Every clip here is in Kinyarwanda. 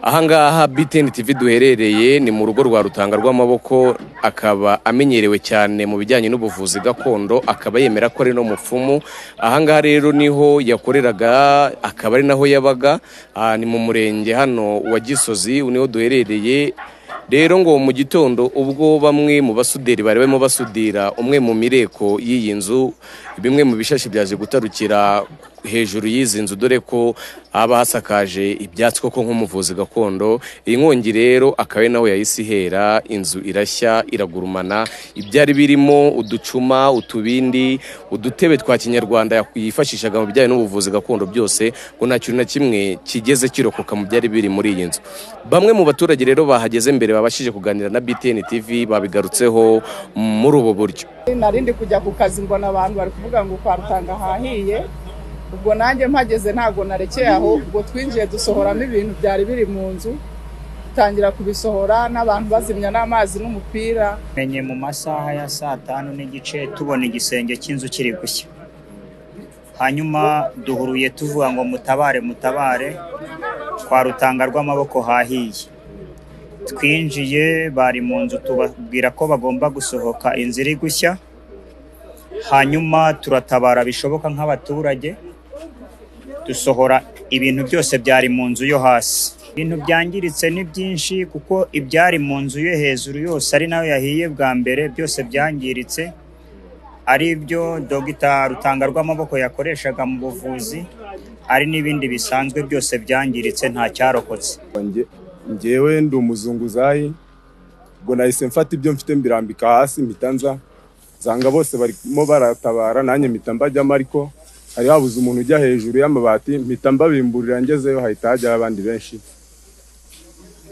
ahangaha BTN TV duherereye ni mu rugo rwa Rutanga rw'amaboko akaba amenyerewe cyane mu bijyanye n'ubuvuzi gakondo akaba yemera ko ari no mupfumu ahangaha rero niho yakoreraga akaba ari naho yabaga ah, ni mu murenge hano wa Gisozi niho duherereye rero ngo mu gitondo ubwo bamwe mu basuderi bari barimo basudira umwe mu mireko y'iyi nzu bimwe mu bishashi byaje gutarukira hejuru y'izi nzu dore ko haba hasakaje ibyatsi koko nk'umuvuzi gakondo iyi nkongi rero akaba ari naho yahise ihera inzu irashya iragurumana ibyari birimo uducuma utubindi udutebe twa kinyarwanda yifashishaga mu bijyanye n'ubuvuzi gakondo byose ngo nta kintu na kimwe kigeze kirokoka mu byari biri muri iyi nzu bamwe mu baturage rero bahageze mbere babashije kuganira na BTN TV babigarutseho muri ubu buryo narindi kujya ku kazi mbona abantu bari kuvuga ngo kwa rutanga hahiye ubwo nanjye mpageze ntabwo narekeye aho ubwo twinjiye dusohoramo ibintu byari biri mu nzu tangira kubisohora n'abantu bazimya n'amazi n'umupira menye mu masaha ya saa tanu n'igice tubona igisenge cy'inzu kiri gushya hanyuma duhuruye tuvuga ngo mutabare mutabare kwa rutanga rw'amaboko hahiye twinjiye bari mu nzu tubabwira ko bagomba gusohoka inzu iri gushya hanyuma turatabara bishoboka nk'abaturage dusohora ibintu byose byari mu nzu yo hasi ibintu byangiritse ni byinshi kuko ibyari mu nzu yo hejuru yose ari nayo yahiye bwa mbere byose byangiritse ari byo dogita rutanga rw'amaboko yakoreshaga mu buvuzi ari n'ibindi bisanzwe byose byangiritse nta cyarokotse Nge- ngewe ndi umuzunguzayi ubwo nahise mfata ibyo mfite mbirambika hasi mpita nza nsanga bose barimo baratabara nanjye mpita mbajyamo ariko hari habuze umuntu ujya hejuru y'amabati mpita mbabimburira ngezeyo hahita hajyaho abandi benshi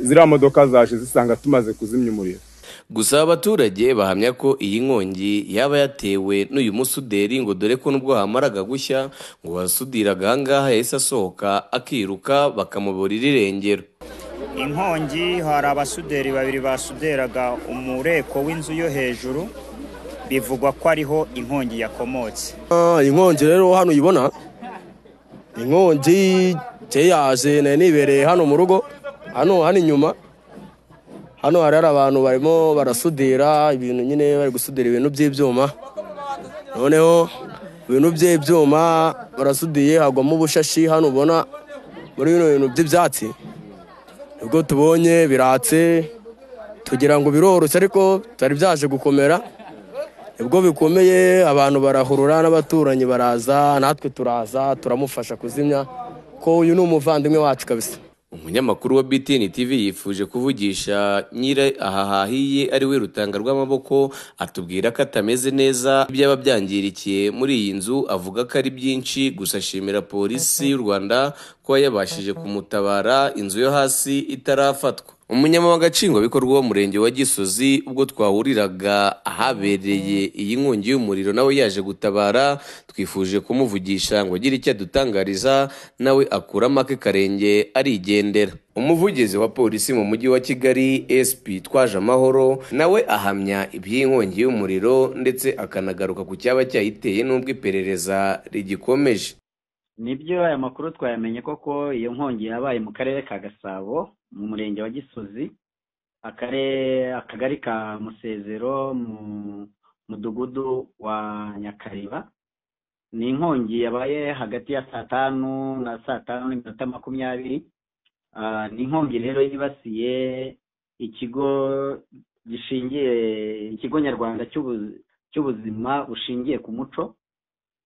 ziriya modoka zaje zisanga tumaze kuzimya umuriro gusa abaturage bahamya ko iyi nkongi yaba yatewe n'uyu musuderi ngo dore ko nubwo hamaraga gushya ngo wasudiraga ahangaha yahise asohoka akiruka bakamuburira irengero inkongi hari abasuderi babiri basuderaga umureko w'inzu yo hejuru bivugwa ko ariho inkongi yakomotse Ah, inkongi rero hano uyibona inkongi nje yaje nari nibereye hano mu rugo hano hano inyuma hano hari hari abantu barimo barasudira ibintu nyine bari gusudira ibintu by'ibyuma noneho ibintu by'ibyuma barasudiye hagwamo ubushashi hano ubona muri bino bintu by'ibyatsi nibwo tubonye biratse tugira ngo biroroshye ariko byari byaje gukomera nibwo bikomeye abantu barahurura n'abaturanyi baraza natwe turaza turamufasha kuzimya ko uyu ni umuvandimwe wacu kabisa umunyamakuru wa BTN TV yifuje kuvugisha nyiri aha hahiye ari we rutanga rw'amaboko atubwira ko atameze neza ibyaba byangirikiye muri iyi nzu avuga ko ari byinshi gusa ashimira polisi y'u Rwanda ko yabashije kumutabara inzu yo hasi itarafatwa umunyamabanga nshingwabikorwa w'umurenge wa gisozi ubwo twahuriraga ahabereye iyi nkongi y'umuriro nawe yaje gutabara twifuje kumuvugisha ngo agire icyo adutangariza nawe akuramo ake karenge arigendera umuvugizi wa polisi mu mujyi wa kigali sp twaje amahoro nawe ahamya iby'inkongi y'umuriro ndetse akanagaruka ku cyaba cyayiteye n'ubwo iperereza rigikomeje nibyo aya makuru twayamenye koko iyo nkongi yabaye mu karere ka gasabo mu murenge wa gisozi akarere akagari ka musezero mu mudugudu wa nyakariba ni inkongi yabaye hagati ya saa tanu na saa tanu n'iminota makumyabiri Ah, ni inkongi rero yibasiye ikigo gishingiye ikigo nyarwanda cy'ubu- cy'ubuzima bushingiye ku muco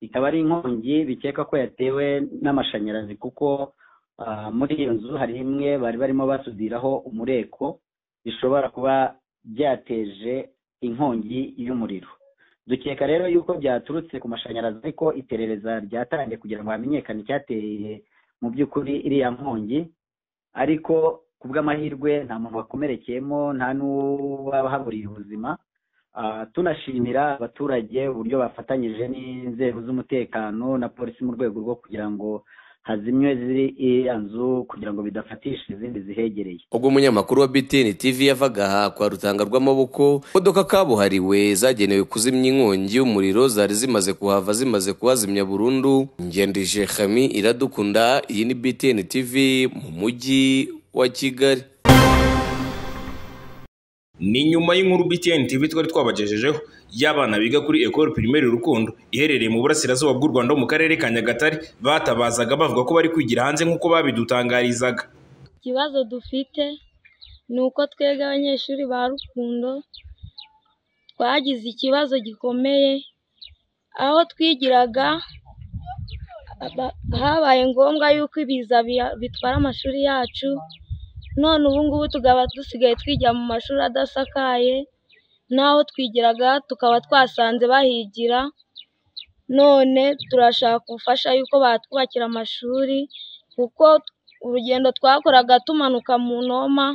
ikaba ari inkongi bikeka ko yatewe n'amashanyarazi kuko ah, muri iyo nzu hari imwe bari barimo basudiraho umureko bishobora kuba byateje inkongi y'umuriro dukeka rero yuko byaturutse ku mashanyarazi ariko iperereza ryatangiye kugira ngo hamenyekane icyateye mu by'ukuri iriya nkongi ariko ku bw'amahirwe nta muntu wakomerekeyemo nta n'uwahaburiye ubuzima Ah, tunashimira abaturage uburyo bafatanyije n'inzego z'umutekano na polisi mu rwego rwo kugira ngo hazimywe ziri iriya nzu kugira ngo bidafatisha izindi zihegereye ubwo umunyamakuru wa BTN TV yavaga aha kwa rutanga rw'amaboko imodoka kabuhariwe zagenewe kuzimya inkongi y'umuriro zari zimaze kuhava zimaze kuhazimya burundu ngendije Khami iradukunda iyi ni BTN TV mu mujyi wa Kigali ni nyuma y'inkuru BTN TV twari twabagejejeho y'abana biga kuri Ecole Primaire Rukundo iherereye mu burasirazuba bw'u Rwanda ho mu karere ka Nyagatare batabazaga bavuga ko bari kwigira hanze nk'uko babidutangarizaga ikibazo dufite ni uko twebwe abanyeshuri ba rukundo twagize ikibazo gikomeye aho twigiraga aba- habaye ngombwa yuko ibiza bia- bitwara amashuri yacu none ubu ngubu tukaba dusigaye twigira mu mashuri adasakaye n'aho twigiraga tukaba twasanze bahigira none turashaka ubufasha yuko batwubakira amashuri kuko urugendo twakoraga tumanuka mu noma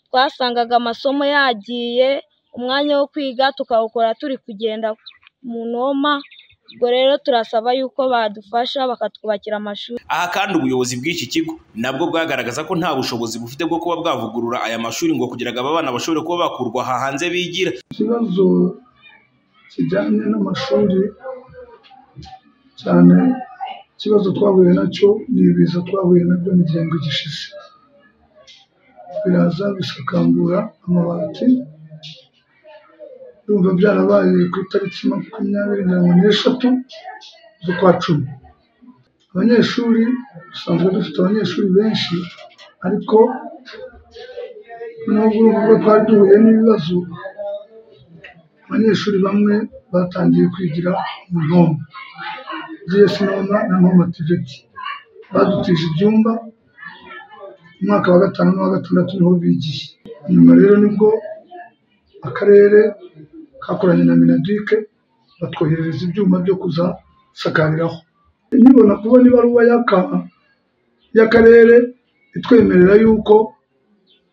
twasangaga amasomo yagiye umwanya wo kwiga tukawukora turi kugenda mu noma ubwo rero turasaba yuko badufasha bakatwubakira amashuri aha kandi ubuyobozi bw'iki kigo nabwo bwagaragaza ko nta bushobozi bufite bwo kuba bwavugurura aya mashuri ngo kugira ngo aba bana bashobore kuba bakurwa aha hanze bigira ikibazo kijyanye n'amashuri cyane ikibazo twahuye nacyo ni ibiza twahuye nabyo mu gihembwe gishize biraza bisakambura amabati ndumva byarabaye ku itariki makumyabiri mirongo n'eshatu z'ukwa cumi abanyeshuri dusanzwe dufite abanyeshuri benshi ariko nubwo ubwo twari duhuye n'ibibazo abanyeshuri bamwe batangiye kwigira mu nkombe gs noma na noma tiveti badutije ibyumba umwaka wa gatanu n'uwa gatandatu niho bigiye nyuma rero nibwo akarere kakoranye na minadike batwoherereza ibyuma byo kuzasakariraho nkibona kubona ibaruwa y'aka- y'akarere itwemerera yuko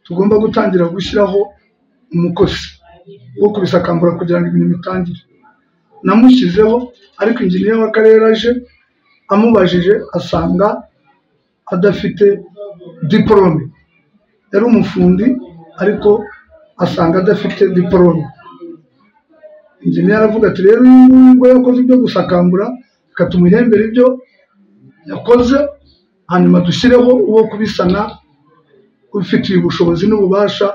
tugomba gutangira gushyiraho umukozi wo kubisakambura kugira ngo imirimo itangire namushyizeho ariko injiniya w'akarere aje amubajije asanga adafite diporome yari umufundi ariko asanga adafite diporome injiniya aravuga ati rero uyu nguyu ngo yakoze ibyo gusakambura reka tumuhembere ibyo yakoze hanyuma dushyireho uwo kubisana ubifitiye ubushobozi n'ububasha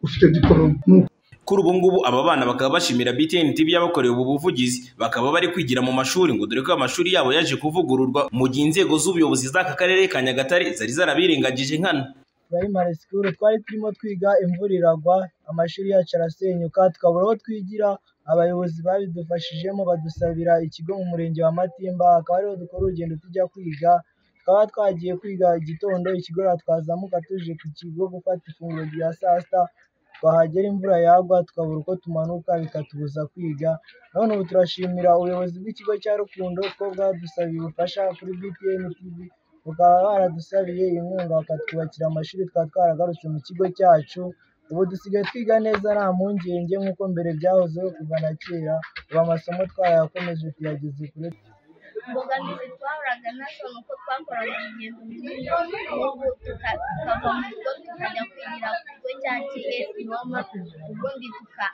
ufite diporome Ni uko kuri ubu ngubu aba bana bakaba bashimira BTN TV yabakoreye ubu buvugizi bakaba bari kwigira mu mashuri ngo dore ko amashuri yabo yaje kuvugururwa mu gihe inzego z'ubuyobozi z'aka karere ka Nyagatare zari zarabirengagije nkana primary school twari turimo twiga imvura iragwa amashuri yacu arasenyuka tukabura aho twigira abayobozi babidufashijemo badusabira ikigo mu murenge wa Matimba akaba ariho dukora urugendo tujya kwiga tukaba twagiye kwiga igitondo ikigora twazamuka tuje ku kigo gufata ifunguro rya saa sita twahagera imvura yagwa tukabura uko tumanuka bikatubuza kwiga none ubu turashimira ubuyobozi bw'ikigo cya Rukundo ko bwadusabiye ubufasha kuri BTN TV bakaba baradusabiye inkunga bakatwubakira amashuri twari twaragarutse mu kigo cyacu ubu dusigaye twiga neza nta mpungenge nk'uko mbere byahozeho kuva na kera ubu amasomo twayakomeje tuyageze kure imbogamizi twahuraga nazo ni uko twakoraga urugendo runini ubu tuka- tukava mu rugo tukajya kwigira ku kigo cya gs noma ubundi tuka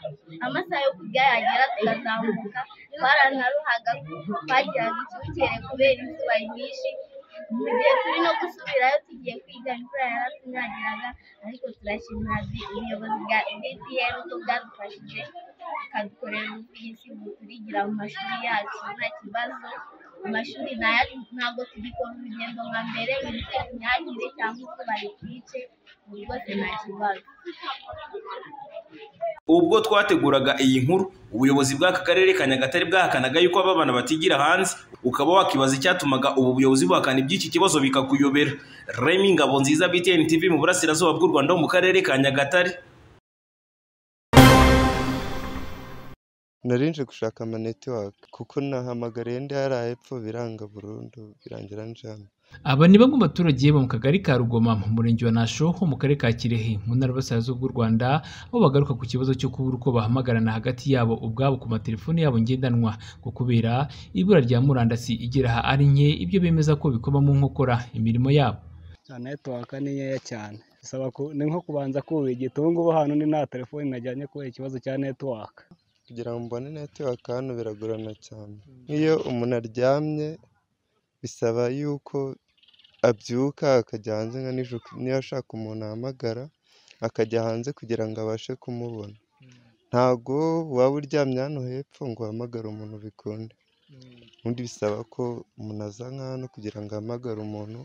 amasaha yo kurya yagera tukazamuka twaranaruhaga twagiraga icyucyere kubera izuba ryinshi mu gihe turi no gusubirayo tugiye kwiga imvura yaratunyagiraga ariko turashimira bi- ubuyobozi bwa dpr ko bwadufashije bukadukorera ubuvugizi buturigira mu mashuri yacu nta kibazo amashuri nayo ntabwo tugikora urugendo nka mbere ngo tunyagire cyangwa uko bayitwice ubu rwose nta kibazo ubwo twateguraga iyi nkuru ubuyobozi bw'aka karere ka Nyagatare bwahakanaga yuko aba bana batigira hanze ukaba wakibaza icyatumaga ubu buyobozi buhakana iby'iki kibazo bikakuyobera Remy Ngabonziza BTN TV mu burasirazuba bw'u Rwanda ho mu karere ka Nyagatare nari nje gushaka amanetiwaka kuko nahamagariye ndi hariya hepfo biranga burundu birangira njyana aba ni bamwe mu baturage bo mu kagari ka rugoma mu murenge wa nasho ho mu karere ka kirehe mu ntara y'uburasirazuba bw'u rwanda aho bagaruka ku kibazo cyo kubura uko bahamagarana hagati yabo ubwabo ku matelefone yabo ngendanwa ngo kubera ibura rya murandasi igera aha ari nke ibyo bemeza ko bikoma mu nkokora imirimo yabo netiwaka ni nkeya cyane bisaba ku- ni nko kubanza kubigita ubu ngubu hano ni nta telefoni najyanye kubera ikibazo cya netiwaka kugira ngo mbone netiwaka hano biragorana cyane nk'iyo umuntu aryamye bisaba yuko abyuka akajya hanze nka nijoro niba ashaka umuntu ahamagara akajya hanze kugira ngo abashe kumubona ntabwo waba uryamye hano hepfo ngo uhamagare umuntu bikunde ubundi bisaba ko umuntu aza nka hano kugira ngo ahamagare umuntu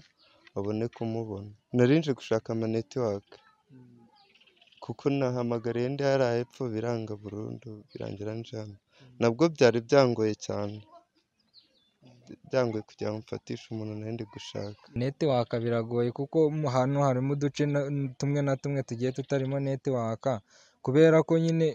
abone kumubona narinje gushaka amanetiwaka kuko nahamagariye ndi hariya hepfo biranga burundu birangira nje hano nabwo byari byangoye cyane byangoye kugira ngo mfatishe umuntu nari ndi gushaka netiwaka biragoye kuko mu hantu harimo uduce na- tumwe na tumwe tugiye tutarimo netiwaka kubera ko nyine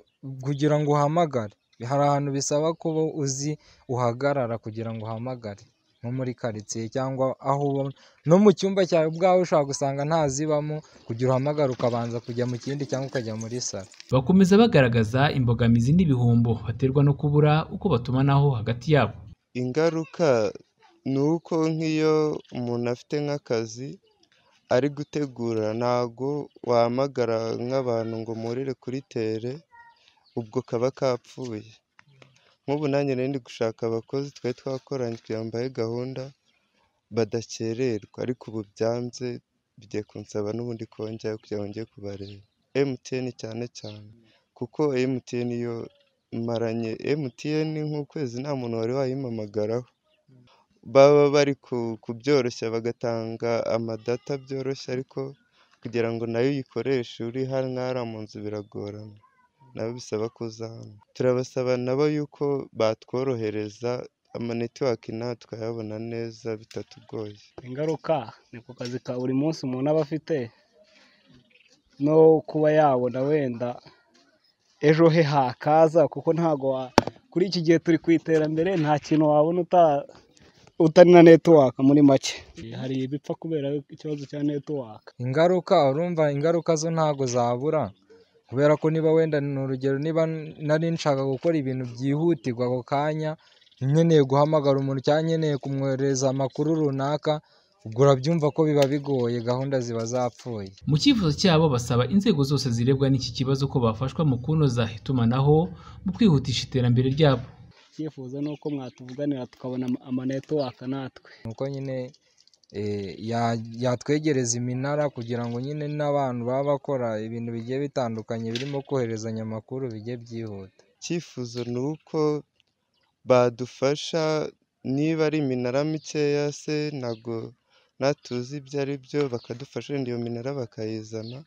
kugira ngo uhamagare hari ahantu bisaba kuba uzi uhagarara kugira ngo uhamagare nko muri karitsiye cyangwa aho uba no mu cyumba cyawe ubwawe ushobora gusanga ntazibamo kugira uhamagare ukabanza kujya mu kindi cyangwa ukajya muri salo bakomeza bagaragaza imbogamizi n'ibihombo baterwa no kubura uko batumanaho hagati yabo ingaruka ni uko nk'iyo umuntu afite nk'akazi ari gutegura ntago wahamagara nk'abantu ngo murire kuri tere ubwo kaba kapfuye nk'ubu nanjye nari ndi gushaka abakozi twari twakoranye kugira ngo mbahe gahunda badakererwa ariko ubu byanze bigiye kunsaba n'ubundi kongera kugira ngo njye kubareba emutiyeni cyane cyane kuko emutiyeni yo maranye emutiyeni nk'ukwezi nta muntu wari wayimpamagaraho baba bari ku- kubyoroshya bagatanga amadata byoroshye ariko kugira ngo nayo uyikoreshe uri hano hariya mu nzu biragorana nabo bisaba kuza hano turabasaba nabo yuko batworohereza amanetiwaki natwe tukayabona neza bitatugoye ingaruka ni ku kazi ka buri munsi umuntu aba afite no kuba yabona wenda ejo he hakaza kuko ntabwo wa- kuri iki gihe turi ku iterambere nta kintu wabona uta- utari na netiwaka muri make hari ibipfa kubera ikibazo cya netiwaka ingaruka urumva ingaruka zo ntabwo zabura kubera ko niba wenda ni urugero niba nari nshaka gukora ibintu byihutirwa ako kanya nkeneye guhamagara umuntu cyangwa nkeneye kumwoherereza amakuru runaka ubwo urabyumva ko biba bigoye gahunda ziba zapfuye mu cyifuzo cyabo basaba inzego zose zirebwa n'iki kibazo ko bafashwa mu kunoza itumanaho mu kwihutisha iterambere ryabo icyifuzo ni uko mwatuvuganira tukabona ama- amanetiwaka natwe nuko nyine eh, ya- yatwegereza iminara kugira ngo nyine n'abantu baba bakora ibintu bigiye bitandukanye birimo koherezanya amakuru bijye byihuta icyifuzo ni uko badufasha niba ari iminara mikeya se ntabwo natuzi ibyo ari byo bakadufasha wenda iyo minara bakayizana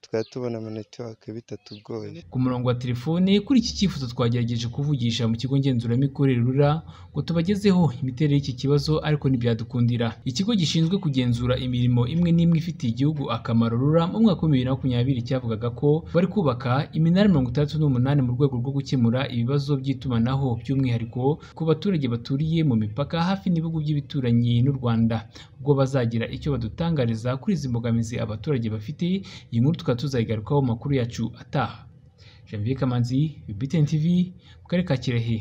tukaba tubona amanetiwake bitatugoye ku murongo wa telefoni kuri iki cyifuzo twagerageje kuvugisha mu kigo ngenzuramikorere rura ngo tubagezeho imiterere y'iki kibazo ariko ntibyadukundira ikigo gishinzwe kugenzura imirimo imwe n'imwe ifitiye igihugu akamaro rura mu mwaka wa bibiri na makumyabiri cyavugaga ko bari kubaka iminara mirongo itandatu n'umunani mu rwego rwo gukemura ibibazo by'itumanaho by'umwihariko ku baturage baturiye mu mipaka hafi n'ibihugu by'ibituranyi n'u Rwanda ubwo bazagira icyo badutangariza kuri izi mbogamizi abaturage bafite iyi nkuru tukaba tuzayigarukaho mu makuru yacu ataha Janvier Kamanzi, BTN TV, mu karere ka Kirehe.